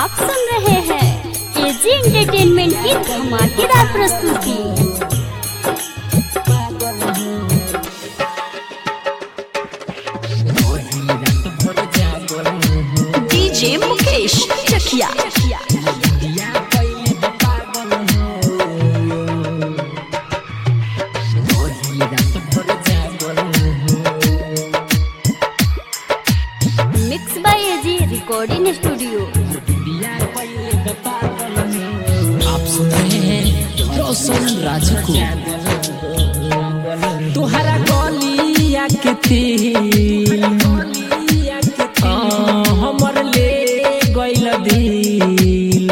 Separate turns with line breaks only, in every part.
आप सुन रहे हैं एजी एंटरटेनमेंट की धमाकेदार प्रस्तुति
DJ Mukesh Chakiya
mix by AG recording studio
आप सुन रहे हैं रोशन राज को तुहरा गलिया के तिल आ, हमर ले गइल दिल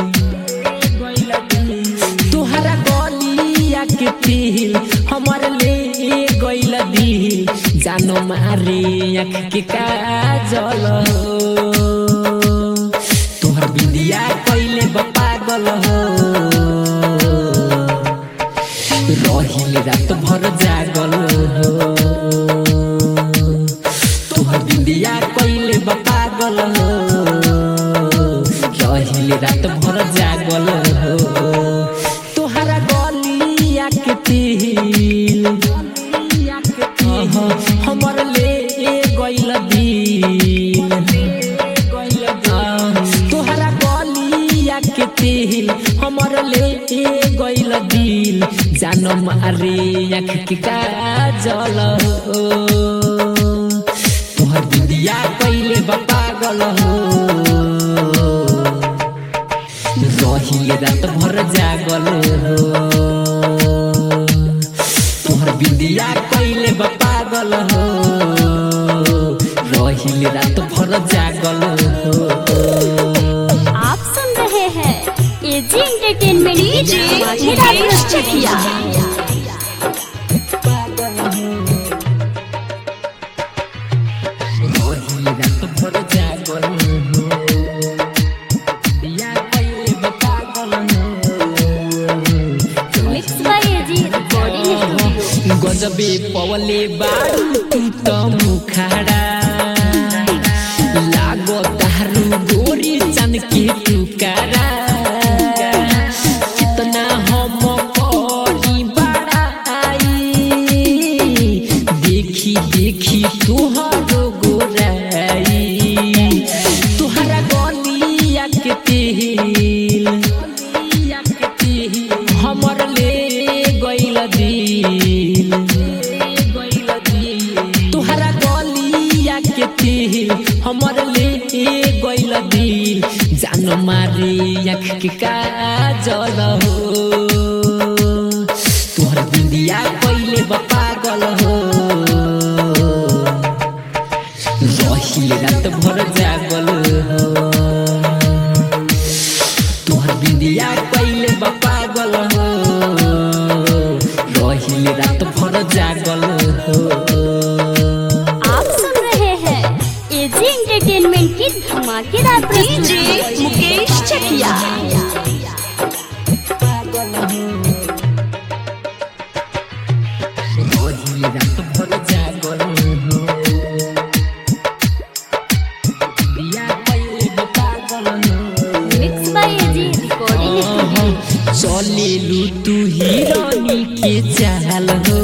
तुहरा गलिया के तिल हमर ले गइल दिल जानो मारे आँख के काजल हो तोहर बिंदिया कइले बा पागल हो रहिल रात भर जागल हो तोहर बिंदिया कइले बा पागल हो रहिल रात भर जागल हो तोहरा गलिया के तिल अह, हमर ले गइल दिल तोहरा गलिया के तिल हमर ले गइल दिल जान मारे आँख के काजल हो तोहर बिंदिया कइले बा पागल हो रहिल रात भर जागल हो तोहर बिंदिया कइले बा पागल हो रहिल रात भर जागल हो
आप सुन रहे हैं एजी एंटरटेनमेंट की
डीजे
धमाकेदार
मुकेश
प्रस्तुति
चकिया
रहिल रात भर जागल हो बिया कइले बा पागल हो
mix by AG recording studio
गजबे पवले बारू तू त मुखाडा लागो तारू गोरी चन के टुकारा कितना हम करी बड़ाई देखी देखी तुहरो गोराई तुहरा गलिया के तेल हमर ले गइल दिल तुहरा गलिया के तिल हमर ले गइल दिल जान मारे आँख के काजल हो तुहर बिंदिया कइले बा पागल हो रहिल रात भर जागल हो तुहर बिंदिया कइले बा पागल हो रहिल रात भर जागल हो
आप सुन रहे हैं एजी एंटरटेनमेंट की धमाकेदार
डीजे
प्रस्तुति
मुकेश चकिया
रहिल रात भर जागल हो बिया कइले बा पागल हो
mix by AG recording studio
चलेलु तू हिरानी के चाल हो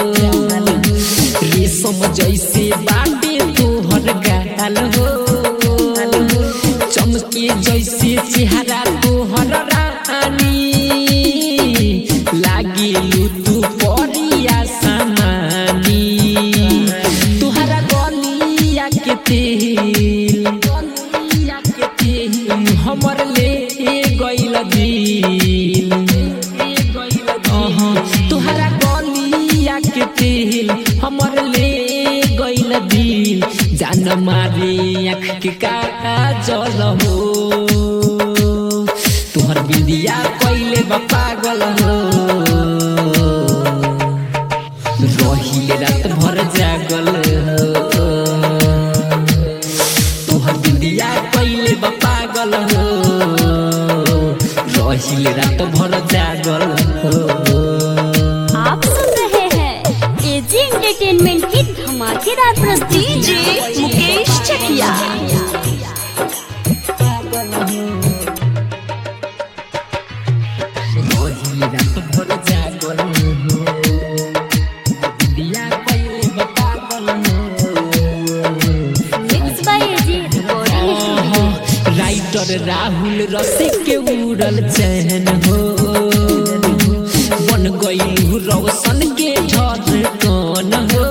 रेशम जैसे बाटे तोहर गाल हो चमके जैसे चेहरा तोहर रानी लागेलु तू परिया समानी तोहरा गलिया के तेल हमर ले गइल दिल अहाँ, तोहरा गलिया के तेल हमर ले गइल दिल जान मारे आँख के काजल हो तोहर बिंदिया कइले बा पागल हो रहिल रात भर जागल हो तोहर बिंदिया कइले बा पागल हो रहिल रात भर जागल हो
आप सुन रहे हैं एजी एंटरटेनमेंट की धमाकेदार प्रस्तुति
डीजे मुकेश चकिया
रात भर जागल हो बिंदिया कइले बा पागल हो
mix by AG recording studio
writer Rahul Rasik के उड़ल चैन हो बन गई रोशन के झरकन हो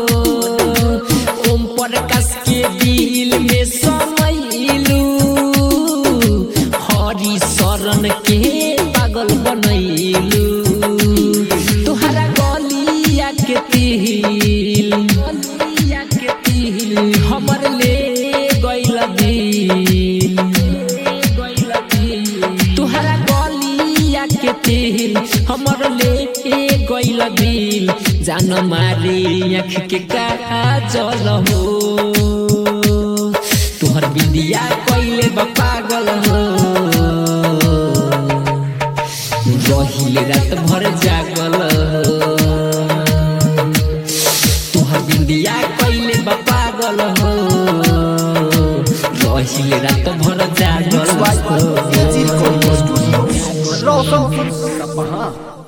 ओम प्रकाश के दिल में समैलू हरि शरण के पागल बनैलू तुहरा गलिया के तिल गलिया के तिल हमर ले गइल दिल तुहरा गलिया के तिल हमर ले गइल दिल जान मारे आँख के काजल हो तुहर बिंदिया कइले बा पागल हो रहिले रात भर जागल हो तुहर बिंदिया कइले बा पागल हो रहिले रात भर जागल हो
एजी रिकॉर्डिंग स्टूडियो रोशन सपहा